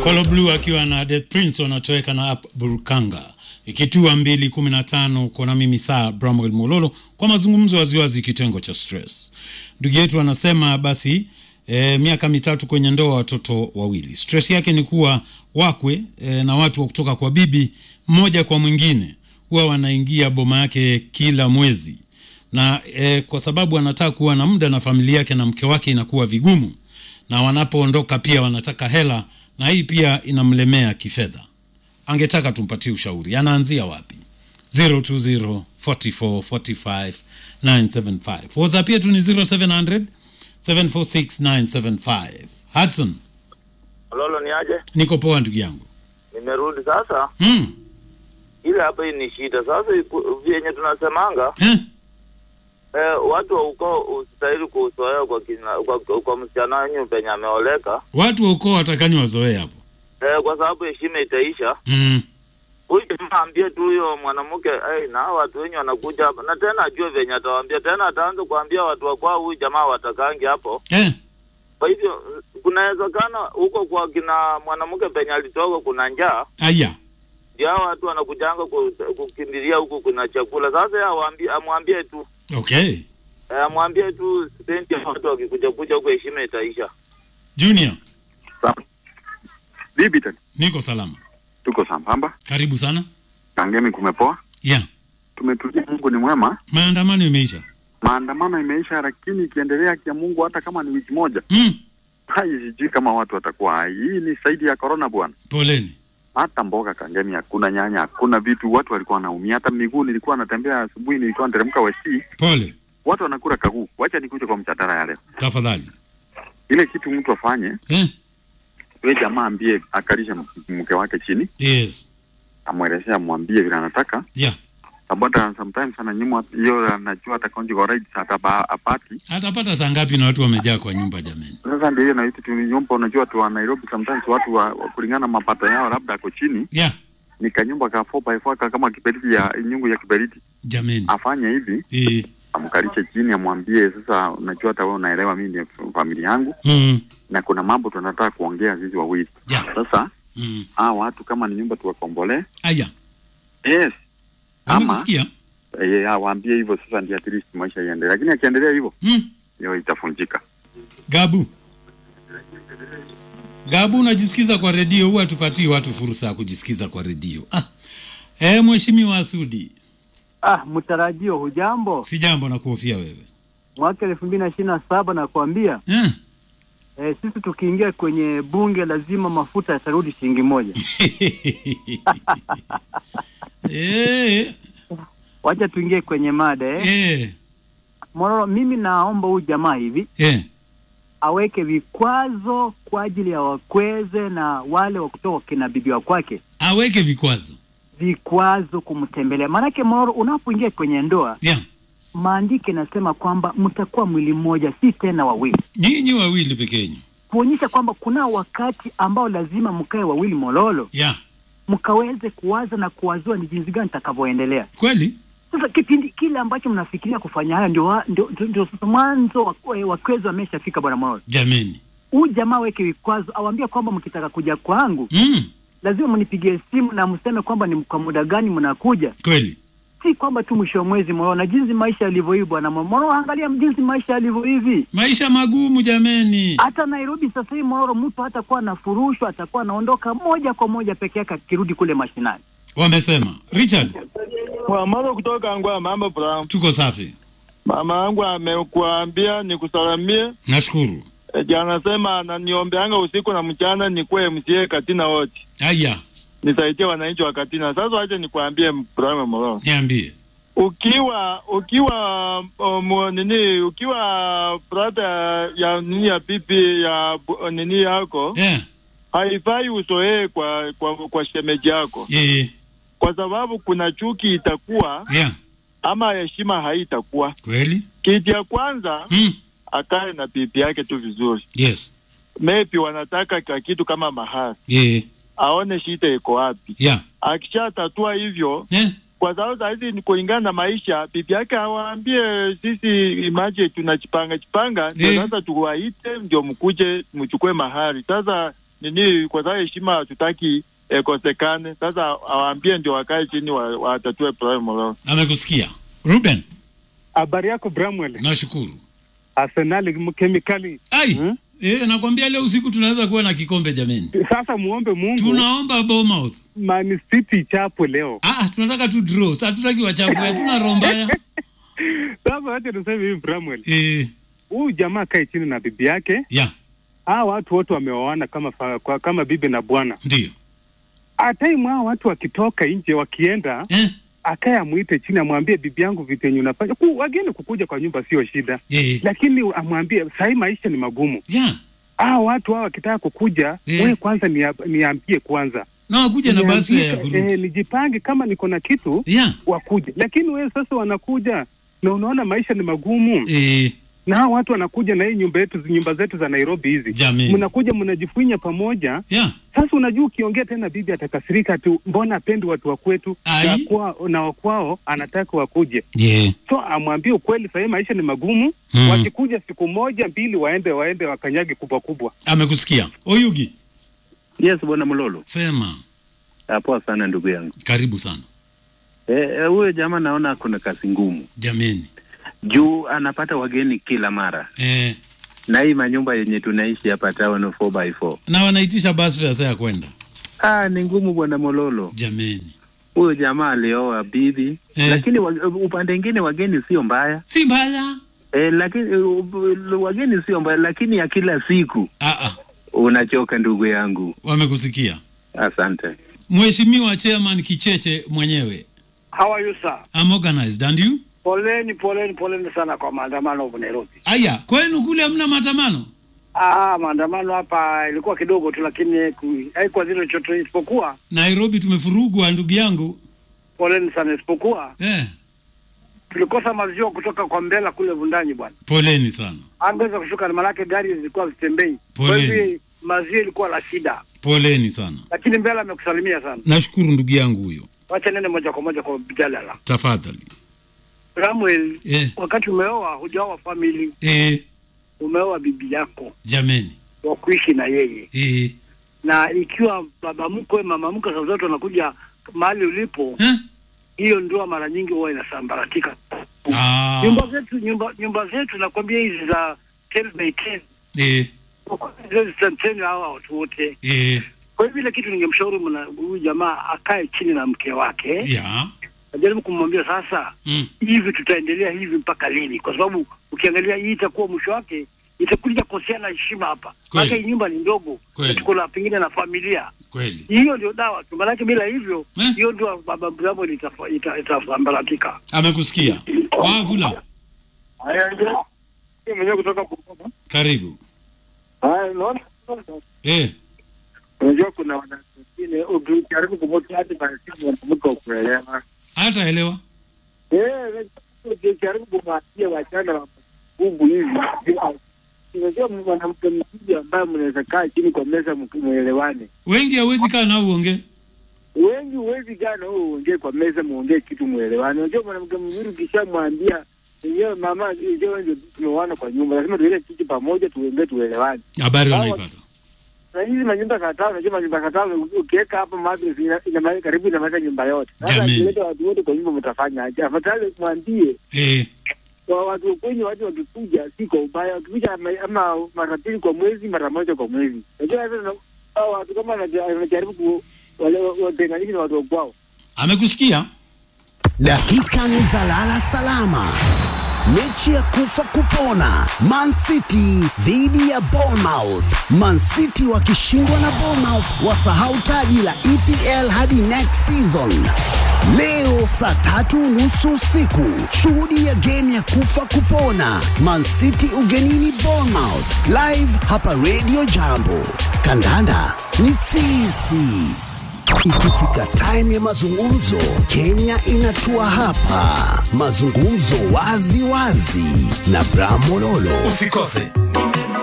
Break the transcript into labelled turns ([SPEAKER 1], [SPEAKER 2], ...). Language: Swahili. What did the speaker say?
[SPEAKER 1] Kolo Blue akiwa na Death Prince wanatoweka na Up Burkanga ikitua mbili kumi na tano kona mimi saa Bramwell Mololo kwa mazungumzo waziwazi kitengo cha stress. Ndugu yetu anasema basi e, miaka mitatu kwenye ndoa watoto wawili. Stress yake ni kuwa wakwe e, na watu wa kutoka kwa bibi mmoja kwa mwingine huwa wanaingia boma yake kila mwezi na e, kwa sababu anataka kuwa na muda na familia yake na mke wake inakuwa vigumu, na wanapoondoka pia wanataka hela, na hii pia inamlemea kifedha. Angetaka tumpatie ushauri, anaanzia wapi? 020 44 45 975. WhatsApp yetu ni 0700 746 975. Hudson,
[SPEAKER 2] Lolo ni aje?
[SPEAKER 1] niko poa ndugu yangu.
[SPEAKER 2] Nimerudi sasa.
[SPEAKER 1] Mm.
[SPEAKER 2] Ile hapa hii ni shida sasa, iku- vyenye tunasemanga
[SPEAKER 1] Eh?
[SPEAKER 2] eh, watu wa ukoo usitahili kuusoea kwa, kina- kwa, kwa, kwa msichana wenyu penye ameoleka
[SPEAKER 1] Watu wa ukoo watakani wazoee hapo.
[SPEAKER 2] eh, kwa sababu heshima itaisha.
[SPEAKER 1] Mm.
[SPEAKER 2] Huyu jamaa ambie tu huyo mwanamke hey, na hao watu wenyu wanakuja hapa, na tena ajue venye atawaambia tena, ataanza kuambia watu wa kwao huyu jamaa watakangi hapo.
[SPEAKER 1] Eh?
[SPEAKER 2] Kwa hivyo kunawezekana huko kwa kina mwanamke penye alitoka kuna njaa
[SPEAKER 1] Aya.
[SPEAKER 2] ndio hao watu wanakujanga ku- kukimbilia huku kuna chakula. Sasa yeye awaambie amwambie tu
[SPEAKER 1] Okay.
[SPEAKER 2] eh, amwambie tu senti ya watu wakikuja kuja huko heshima itaisha.
[SPEAKER 1] Junior,
[SPEAKER 3] Sawa. Bibi tena.
[SPEAKER 1] niko salama.
[SPEAKER 3] Tuko sambamba.
[SPEAKER 1] Karibu sana.
[SPEAKER 3] Kangemi kumepoa.
[SPEAKER 1] Yeah.
[SPEAKER 3] Tumetulia Mungu ni mwema.
[SPEAKER 1] Maandamano imeisha.
[SPEAKER 3] Maandamano imeisha lakini ikiendelea kia Mungu hata kama ni wiki moja.
[SPEAKER 1] Mm.
[SPEAKER 3] Hai sijui kama watu watakuwa hai. Hii ni zaidi ya corona bwana.
[SPEAKER 1] Poleni.
[SPEAKER 3] Hata mboga Kangemi hakuna nyanya, hakuna vitu watu walikuwa wanaumia. Hata miguu nilikuwa natembea asubuhi nilikuwa nateremka Westi.
[SPEAKER 1] Pole.
[SPEAKER 3] Watu wanakula kaguu. Wacha nikuje kwa mjadala ya leo.
[SPEAKER 1] Tafadhali.
[SPEAKER 3] Ile kitu mtu afanye,
[SPEAKER 1] Eh?
[SPEAKER 3] yule jamaa ambie akalishe m- mke wake chini,
[SPEAKER 1] Yes.
[SPEAKER 3] amwelezee amwambie vile anataka.
[SPEAKER 1] Yeah.
[SPEAKER 3] Sababu hata sometimes ananyimwa hiyo, anajua hata conjugal rights ataba apati
[SPEAKER 1] Atapata saa ngapi na watu wamejaa kwa nyumba jameni?
[SPEAKER 3] Sasa ndio hiyo naiti tunyumba, unajua watu wa Nairobi sometimes watu wa, wa kulingana na mapato yao labda ako chini,
[SPEAKER 1] Yeah.
[SPEAKER 3] ni kanyumba ka 4 by 4 ka kama kiberiti ya nyungu ya kiberiti.
[SPEAKER 1] Jameni.
[SPEAKER 3] Afanye hivi,
[SPEAKER 1] Eh.
[SPEAKER 3] amkalishe chini, amwambie sasa, unajua hata wewe unaelewa mimi ni familia yangu
[SPEAKER 1] Mm.
[SPEAKER 3] na kuna mambo tunataka kuongea sisi wawili.
[SPEAKER 1] Yeah.
[SPEAKER 3] Sasa
[SPEAKER 1] Mm.
[SPEAKER 3] hawa watu kama ni nyumba tuwakombolee,
[SPEAKER 1] Aya.
[SPEAKER 3] yes, ama
[SPEAKER 1] Wamekusikia?
[SPEAKER 3] eh, awaambie hivyo. Sasa ndio at least maisha iendelee, lakini akiendelea hivyo
[SPEAKER 1] Mm.
[SPEAKER 3] hiyo itafunjika.
[SPEAKER 1] Gabu. Gabu, unajisikiza kwa redio, huwa tupatii watu fursa ya kujisikiza kwa redio. Ah. Eh, mheshimiwa Sudi,
[SPEAKER 4] Ah, mtarajio hujambo?
[SPEAKER 1] si jambo na kuhofia wewe.
[SPEAKER 4] Mwaka elfu mbili na ishirini na saba nakwambia,
[SPEAKER 1] Eh.
[SPEAKER 4] eh, sisi tukiingia kwenye bunge lazima mafuta yatarudi shilingi moja.
[SPEAKER 1] eh.
[SPEAKER 4] Wacha tuingie kwenye mada eh.
[SPEAKER 1] Eh.
[SPEAKER 4] Mororo, mimi naomba huyu jamaa hivi
[SPEAKER 1] Eh.
[SPEAKER 4] aweke vikwazo kwa ajili ya wakweze na wale wa kutoka kina bibi wa kwake,
[SPEAKER 1] Aweke vikwazo.
[SPEAKER 4] vikwazo kumtembelea. Maanake Mororo, unapoingia kwenye ndoa,
[SPEAKER 1] Yeah.
[SPEAKER 4] maandiko inasema kwamba mtakuwa mwili mmoja, si tena wawili,
[SPEAKER 1] Nyinyi wawili peke yenu.
[SPEAKER 4] kuonyesha kwamba kuna wakati ambao lazima mkae wawili mololo
[SPEAKER 1] Yeah.
[SPEAKER 4] mkaweze kuwaza na kuwazua ni jinsi gani takavyoendelea.
[SPEAKER 1] Kweli?
[SPEAKER 4] Sasa kipindi kile ambacho mnafikiria kufanya haya ndio wa- ndio, ndio, ndio sasa mwanzo wa- eh, wakwezi wameshafika. Bwana Moyo,
[SPEAKER 1] Jameni.
[SPEAKER 4] huyu jamaa weke vikwazo, awambie kwamba mkitaka kuja kwangu
[SPEAKER 1] Mm.
[SPEAKER 4] lazima mnipigie simu na mseme kwamba ni kwa muda gani mnakuja,
[SPEAKER 1] Kweli.
[SPEAKER 4] si kwamba tu mwisho wa mwezi. Moyo, na jinsi maisha yalivyo hivi, bwana Moyo, angalia jinsi maisha yalivyo hivi.
[SPEAKER 1] Maisha magumu jameni.
[SPEAKER 4] Hata Nairobi sasa hivi Mororo, mtu hatakuwa anafurushwa, atakuwa anaondoka moja kwa moja peke yake akirudi kule mashinani.
[SPEAKER 1] Wamesema. Richard,
[SPEAKER 5] Mwamalo kutoka Ngwa, mambo Brown.
[SPEAKER 1] tuko safi.
[SPEAKER 5] Mama yangu amekuambia nikusalamie.
[SPEAKER 1] Nashukuru.
[SPEAKER 5] E, jana sema ananiombeanga usiku na mchana nikuwe MCA Katina wote.
[SPEAKER 1] Aya,
[SPEAKER 5] Nisaidie wananchi wa Katina. Sasa wacha nikuambie Brown Molo.
[SPEAKER 1] niambie.
[SPEAKER 5] Ukiwa ukiwa um, nini ukiwa brother ya nini ya pipi ya bu- nini yako
[SPEAKER 1] Yeah.
[SPEAKER 5] haifai usoee kwa, kwa kwa shemeji yako
[SPEAKER 1] Eh.
[SPEAKER 5] kwa sababu kuna chuki itakuwa
[SPEAKER 1] Yeah.
[SPEAKER 5] ama heshima haitakuwa.
[SPEAKER 1] Kweli?
[SPEAKER 5] Kitu ya kwanza
[SPEAKER 1] Mm.
[SPEAKER 5] akae na bibi yake tu vizuri.
[SPEAKER 1] Yes.
[SPEAKER 5] Maybe wanataka ka kitu kama mahari,
[SPEAKER 1] Eh.
[SPEAKER 5] aone shida iko wapi.
[SPEAKER 1] Yeah.
[SPEAKER 5] Akishatatua hivyo,
[SPEAKER 1] Eh.
[SPEAKER 5] kwa sababu sahizi ni kulingana na maisha, bibi yake awaambie sisi imaje tunajipanga jipanga, ndio
[SPEAKER 1] Eh.
[SPEAKER 5] sasa tuwaite, ndio mkuje mchukue mahari. Sasa nini, kwa sababu heshima hatutaki eh, kosekane. Sasa awaambie ndio wakae chini wa- watatue problem wao.
[SPEAKER 1] amekusikia ruben
[SPEAKER 6] Habari yako Bramwell?
[SPEAKER 1] nashukuru
[SPEAKER 6] Arsenali kemikali.
[SPEAKER 1] ai
[SPEAKER 6] Hmm?
[SPEAKER 1] eh, nakwambia leo usiku tunaweza kuwa na kikombe jameni
[SPEAKER 6] Sasa muombe Mungu
[SPEAKER 1] tunaomba Bournemouth.
[SPEAKER 6] Man City ichapwe leo.
[SPEAKER 1] Ah, tunataka tu draw Sa hatutaki wachapwe hatuna roho mbaya
[SPEAKER 6] Sasa wacha tuseme hivi Bramwell,
[SPEAKER 1] eh,
[SPEAKER 6] huyu jamaa kae chini na bibi yake.
[SPEAKER 1] ya
[SPEAKER 6] Hawa watu wote wameoana kama fa, kwa, kama bibi na bwana.
[SPEAKER 1] ndio
[SPEAKER 6] Ataimu hawa watu wakitoka nje wakienda,
[SPEAKER 1] eh,
[SPEAKER 6] akaye amwite chini, amwambie bibi yangu vitu yenye unafanya. Ku, wageni kukuja kwa nyumba sio shida,
[SPEAKER 1] eh,
[SPEAKER 6] lakini amwambie sahii maisha ni magumu.
[SPEAKER 1] ya
[SPEAKER 6] Hawa watu hawa wakitaka kukuja,
[SPEAKER 1] Eh.
[SPEAKER 6] wewe kwanza nia- niambie kwanza
[SPEAKER 1] na wakuja na basi ya
[SPEAKER 6] Niambie, eh,
[SPEAKER 1] kurudi
[SPEAKER 6] nijipange kama niko na kitu
[SPEAKER 1] ya
[SPEAKER 6] wakuje, lakini wewe sasa wanakuja na unaona maisha ni magumu
[SPEAKER 1] eh,
[SPEAKER 6] na hao watu wanakuja na hii nyumba yetu nyumba zetu za Nairobi hizi,
[SPEAKER 1] jameni
[SPEAKER 6] mnakuja mnajifunya pamoja.
[SPEAKER 1] ya
[SPEAKER 6] Sasa unajua ukiongea tena bibi atakasirika tu, mbona apendi watu wa kwetu
[SPEAKER 1] Ai.
[SPEAKER 6] na kwao na wakwao anataka wakuje.
[SPEAKER 1] yeah.
[SPEAKER 6] So amwambie ukweli, sahii maisha ni magumu
[SPEAKER 1] Hmm.
[SPEAKER 6] wakikuja siku moja mbili, waende waende wakanyage kubwa kubwa.
[SPEAKER 1] amekusikia oyugi
[SPEAKER 7] Yes, bwana Mlolo.
[SPEAKER 1] sema
[SPEAKER 7] Ah, Poa sana ndugu yangu.
[SPEAKER 1] karibu sana
[SPEAKER 7] Eh, eh, huyo jamaa naona kuna kazi ngumu
[SPEAKER 1] jameni
[SPEAKER 7] juu anapata wageni kila mara,
[SPEAKER 1] eh,
[SPEAKER 7] na hii manyumba yenye tunaishi hapa town 4x4
[SPEAKER 1] na wanaitisha basi ya saa ya kwenda
[SPEAKER 7] ah, ni ngumu bwana Mololo.
[SPEAKER 1] jameni
[SPEAKER 7] Huyo jamaa alioa bibi
[SPEAKER 1] Eh.
[SPEAKER 7] lakini wa, upande mwingine wageni sio mbaya
[SPEAKER 1] si mbaya
[SPEAKER 7] eh, lakini uh, wageni sio mbaya, lakini ya kila siku
[SPEAKER 1] ah, ah,
[SPEAKER 7] unachoka ndugu yangu.
[SPEAKER 1] wamekusikia
[SPEAKER 7] Asante.
[SPEAKER 1] mheshimiwa chairman kicheche mwenyewe
[SPEAKER 8] How are you sir?
[SPEAKER 1] I'm organized and you
[SPEAKER 8] Poleni, poleni, poleni sana kwa maandamano huko Nairobi.
[SPEAKER 1] aya kwenu kule hamna maandamano
[SPEAKER 8] Ah, maandamano hapa ilikuwa kidogo tu, lakini ku- haikuwa zile chochote, isipokuwa
[SPEAKER 1] nairobi tumefurugwa ndugu yangu
[SPEAKER 8] poleni sana, isipokuwa
[SPEAKER 1] eh,
[SPEAKER 8] tulikosa maziwa kutoka kwa Mbela kule Vundanyi bwana,
[SPEAKER 1] poleni sana
[SPEAKER 8] angeweza kushuka, na maanake gari zilikuwa zitembei, kwa
[SPEAKER 1] Poleni.
[SPEAKER 8] hivyo maziwa ilikuwa la shida,
[SPEAKER 1] poleni sana
[SPEAKER 8] lakini Mbela amekusalimia sana.
[SPEAKER 1] nashukuru ndugu yangu huyo
[SPEAKER 8] Wacha nene moja kwa moja kwa Mjalala.
[SPEAKER 1] tafadhali
[SPEAKER 8] Samuel,
[SPEAKER 1] eh,
[SPEAKER 8] wakati umeoa hujaoa family,
[SPEAKER 1] eh,
[SPEAKER 8] umeoa bibi yako
[SPEAKER 1] jameni
[SPEAKER 8] wa kuishi na yeye
[SPEAKER 1] eh,
[SPEAKER 8] na ikiwa baba mkwe mama mkwe saa zote wanakuja mahali ulipo,
[SPEAKER 1] eh?
[SPEAKER 8] hiyo ndoa mara nyingi huwa inasambaratika.
[SPEAKER 1] Ah,
[SPEAKER 8] Nyumba zetu nyumba nyumba zetu nakwambia hizi za 10 by 10
[SPEAKER 1] eh,
[SPEAKER 8] zitanteni hawa watu wote.
[SPEAKER 1] eh,
[SPEAKER 8] Kwa hivyo ile kitu ningemshauri mna- huyu jamaa akae chini na mke wake,
[SPEAKER 1] ya
[SPEAKER 8] ajaribu kumwambia sasa,
[SPEAKER 1] mm,
[SPEAKER 8] hivi tutaendelea hivi mpaka lini? Kwa sababu ukiangalia hii itakuwa mwisho wake itakuja koseana heshima hapa,
[SPEAKER 1] Kweli.
[SPEAKER 8] maana hii nyumba ni ndogo,
[SPEAKER 1] Kweli.
[SPEAKER 8] na tuko na pengine na familia
[SPEAKER 1] kweli
[SPEAKER 8] hiyo ndio dawa tu, maanake bila hivyo
[SPEAKER 1] Eh?
[SPEAKER 8] hiyo ndio baba Bravo itafa- ita- itasambaratika.
[SPEAKER 1] amekusikia wavula
[SPEAKER 5] mwenyewe kutoka Bungoma.
[SPEAKER 1] karibu
[SPEAKER 5] Haya, unaona
[SPEAKER 1] eh,
[SPEAKER 5] unajua kuna wanawake wengine ukijaribu kumweka hadi maasimu wanamke wa kuelewa.
[SPEAKER 1] hata elewa
[SPEAKER 5] Eh, ukijaribu kumwambia wachana wa nguvu hivi, unajua mwanamke mzuri ambaye mnaweza kaa chini kwa meza mwelewane.
[SPEAKER 1] wengi hawezi kaa nao uongee
[SPEAKER 5] Wengi huwezi jana wewe uongee kwa meza muongee kitu mwelewane. Unajua mwanamke mzuri ukishamwambia yenyewe mama, yenyewe ndio tumeoana kwa nyumba, lazima tuweke kitu pamoja, tuongee tuelewane.
[SPEAKER 1] habari
[SPEAKER 5] Hawa-
[SPEAKER 1] wanaipata
[SPEAKER 5] na hizi manyumba kadhaa, unajua manyumba kadhaa ukiweka hapa madrasa ina, ina, karibu inamaliza nyumba yote. Sasa
[SPEAKER 1] Jameni.
[SPEAKER 5] akileta watu wote kwa nyumba mtafanya aje? Afadhali mwambie
[SPEAKER 1] eh,
[SPEAKER 5] kwa watu wa kwenye watu wakikuja, si kwa ubaya, wakikuja ama, ama mara mbili kwa mwezi, mara moja kwa mwezi. Unajua sasa na- hao watu kama wanaja- wanajaribu ku wale watenganishe na watu wa kwao.
[SPEAKER 1] amekusikia
[SPEAKER 9] Dakika ni za lala salama. Mechi ya kufa kupona, Man City dhidi ya Bournemouth. Man City wakishindwa na Bournemouth wasahau taji la EPL hadi next season. Leo saa tatu nusu usiku, shuhudia game ya kufa kupona, Man City ugenini Bournemouth, live hapa Radio Jambo. Kandanda ni sisi. Ikifika time ya mazungumzo, Kenya inatua hapa. Mazungumzo wazi wazi na Bramololo.
[SPEAKER 10] Usikose